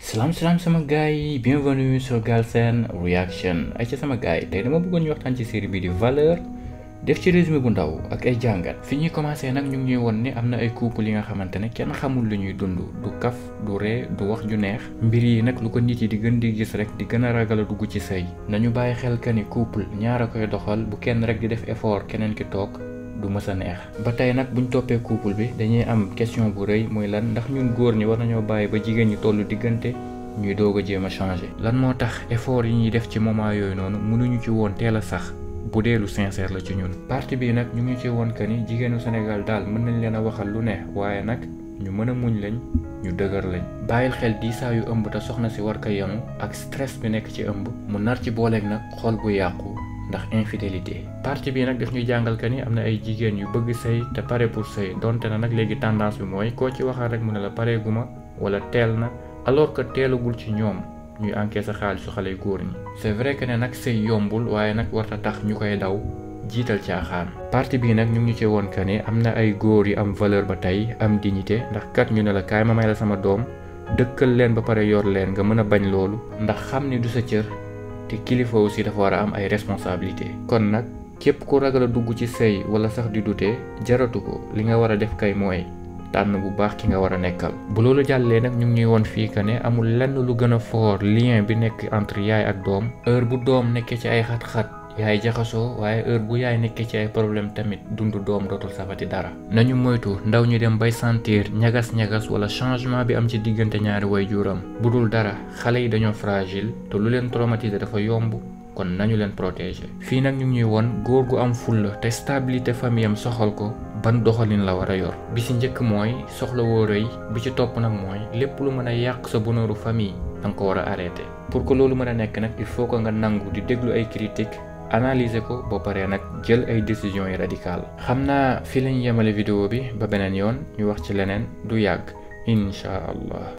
salaam salaam sama gars yi bienvenue sur Galsen Reaction ay ci sama gars yi tey dama bëggoon ñu waxtaan ci série bi di valeur def ci résumé bu ndaw ak ay jàngat fi ñuy commencé nag ñu ngi ñuy won ni am na ay couple yi nga xamante ne kenn xamul lu ñuy dund du kaf du ree du wax ju neex mbir yi nag lu ko nit yi di gën di gis rek di gën a ragal a dugg ci sëy nañu bàyyi xel ka ni couple ñaar a koy doxal bu kenn rek di def effort keneen ki toog du mës a neex ba tey nag buñ toppee couple bi dañuy am question bu rëy muy lan ndax ñun góor ñi war nañoo bàyyi ba jigéen ñi tollu diggante ñuy doog a jéem a changer lan moo tax effort yi ñuy def ci moment yooyu noonu mënuñu ci woon teel a sax bu dee lu sincère la ci ñun parti bii nag ñu ngi ci woon que ni jigéenu Sénégal daal mën nañ leen a waxal lu ne waaye nag ñu mën a muñ lañ ñu dëgër lañ bàyyil xel diisaa yu ëmb te soxna si war ko yenu ak stress bi nekk ci ëmb mu nar ci booleeg nag xol bu yàqu ndax infidélité parti bi nag daf ñuy jàngal que ni am na ay jigéen yu bëgg sëy te pare pour sëy donte na nag léegi tendance bi mooy koo ci waxal rek mu ne la pare guma wala teel na alors que teelagul ci ñoom ñuy encaisser xaalisu xale yu góor ñi c'est vrai que ne nag sëy yombul waaye nag warta tax ñu koy daw jiital caaxaan parti bii nag ñu ngi ci woon que ni am na ay góor yu am valeur ba tey am dignité ndax kat ñu ne la kaay ma may la sama doom dëkkal leen ba pare yor leen nga mën a bañ loolu ndax xam ni du sa cër te kilifa aussi dafa war a am ay responsabilité kon nag képp ku ragal a dugg ci sëy wala sax di dute jaratu ko li nga war a def kay mooy tànn bu baax ki nga war a nekkal bu loolu jàllee nag ñu ngi ñuy woon fii que ne amul lenn lu gën a fort lien bi nekk entre yaay ak doom heure bu doom nekkee ci ay xat-xat yaay jaxasoo waaye heure bu yaay nekkee ci ay problème tamit dundu doom dootul safati dara nañu moytu ndaw ñu dem bay sentir ñagas-ñagas wala changement bi am ci diggante ñaari way juram bu dul dara xale yi dañoo fragile te lu leen traumatiser dafa yomb kon nañu leen protéger fii nag ñu ngi ñuy won góor gu am fulla te stabilité famille am soxal ko ban doxalin la war a yor bi ci njëkk mooy soxla woo rëy bi ci topp nag mooy lépp lu mën a yàq sa bonheuru famille da nga ko war a arrêter pour que loolu mën a nekk nag il faut que nga nangu di déglu ay critiques analyser ko ba pare nag jël ay décisions yi radicales xam naa fi lañ yemale vidéo bi ba beneen yoon ñu wax ci leneen du yàgg incha allah